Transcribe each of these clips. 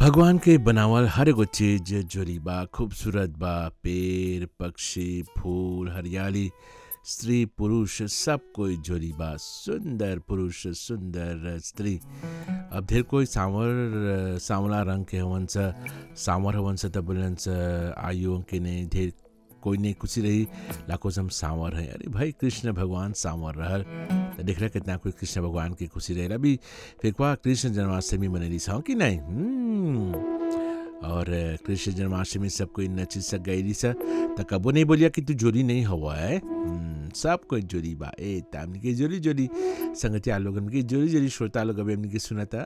भगवान के बनावल हर एगो चीज जोरी बा खूबसूरत बा पेड़ पक्षी फूल हरियाली स्त्री पुरुष सब कोई जोरी बा सुंदर पुरुष सुंदर स्त्री अब ढेर कोई सांवर सांवला रंग के हवन स सांवर हवन स त बोलन स आयु के ने ढेर कोई नहीं खुशी रही लाखों से हम सांवर हैं अरे भाई कृष्ण भगवान सांवर रहल तो देख रहे कितना कोई कृष्ण भगवान की खुशी रहे अभी फिर क्या कृष्ण जन्माष्टमी मनेली सौ कि नहीं हम्म। और कृष्ण जन्माष्टमी सब कोई नची सक गई सा तो कबो नहीं बोलिया कि तू जोरी नहीं हुआ है हम्म, सब कोई जोरी बा ए तामनी के जोरी जोरी संगतिया लोगन की जोरी जोरी श्रोता लोग अभी हमने की सुना था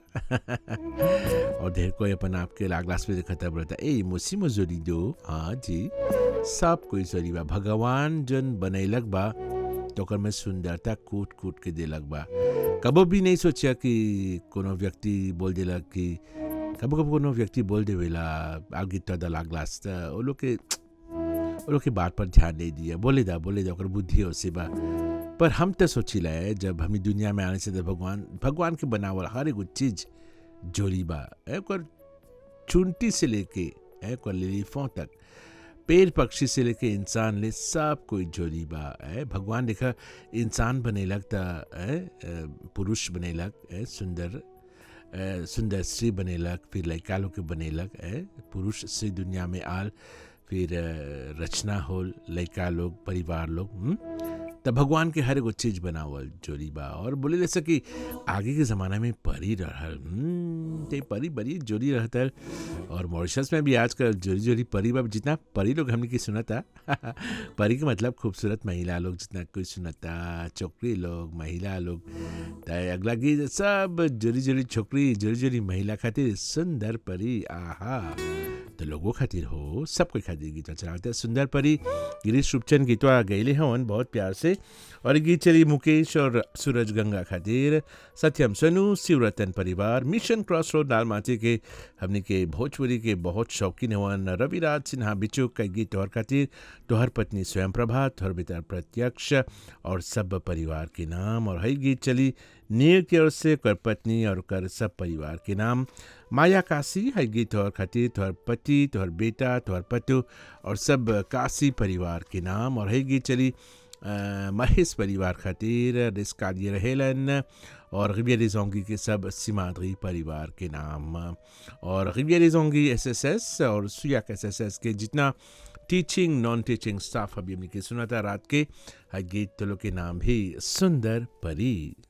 और ढेर कोई अपन आपके लागलास में देखा था बोलता ए मुसी जोरी दो हाँ जी सब कोई जोरी बा भगवान जन बनैलक बा तो ओकर में सुंदरता कूट कूट के देलक बा कबो भी नहीं सोचा कि कोनो व्यक्ति बोल देलक कि कबो कबो कोनो व्यक्ति बोल देवेला आगे तो दा लागलास त वो लोग के वो लोग के बात पर ध्यान नहीं दिया बोले दा बोले दा ओकर बुद्धि हो से बा पर हम तो सोचिला है जब हम दुनिया में आने से तो भगवान भगवान के बनावल हर एगो चीज जोरी बा ओकर चुनटी से लेके ओकर लिलीफों तक पेड़ पक्षी से लेके इंसान ले सब कोई जोरी बा है भगवान देखा इंसान बनेलक त है पुरुष बनेलक है सुंदर अ, सुंदर स्त्री बनेलक फिर लड़का लोग के बनेलक है पुरुष से दुनिया में आल फिर अ, रचना होल लड़का लोग परिवार लोग हम्म? त भगवान के हर एगो चीज बनावल जोरी बा और बोले जैसे कि आगे के ज़माना में परी रहल हम्म, ते परी बड़ी जोरी रहता और मॉरिशस में भी आजकल जोरी जोरी परी बा जितना परी लोग हमने की सुनता परी के मतलब खूबसूरत महिला लोग जितना कोई सुनता छोकरी लोग महिला लोग त अगला गीत सब जोरी जोरी छोकरी जोरी जोरी महिला खातिर सुंदर परी आहा तो लोगों खातिर हो सब कोई खातिर गीत चलाते सुंदर परी गिरीश रूपचंद गीतवा गैले हवन बहुत प्यार से और ये गीत चली मुकेश और सूरज गंगा खातिर सत्यम सनु शिवरतन परिवार मिशन क्रॉस रोड लालमाटी के हमने के भोजपुरी के बहुत शौकीन हवन रविराज सिन्हा बिचू का गीत तोहर खातिर तोहर पत्नी स्वयं प्रभा तोहर बेटा प्रत्यक्ष और सब परिवार के नाम और हई गीत चली नीर की ओर से कर पत्नी और कर सब परिवार के नाम माया काशी है गीत तोहर खातिर तोहर पति तोहर बेटा तोहर पतु और सब काशी परिवार के नाम और है गीत चली अ, महेश परिवार खातिर रिस्काली रहेलन और रिबिया जोंगी के सब सीमाद्री परिवार के नाम और रिबिया जोंगी एस एस एस और सुयाक एस एस एस के जितना टीचिंग नॉन टीचिंग स्टाफ अभी हमने के सुना था रात के है गीत तो लोग के नाम भी सुंदर परी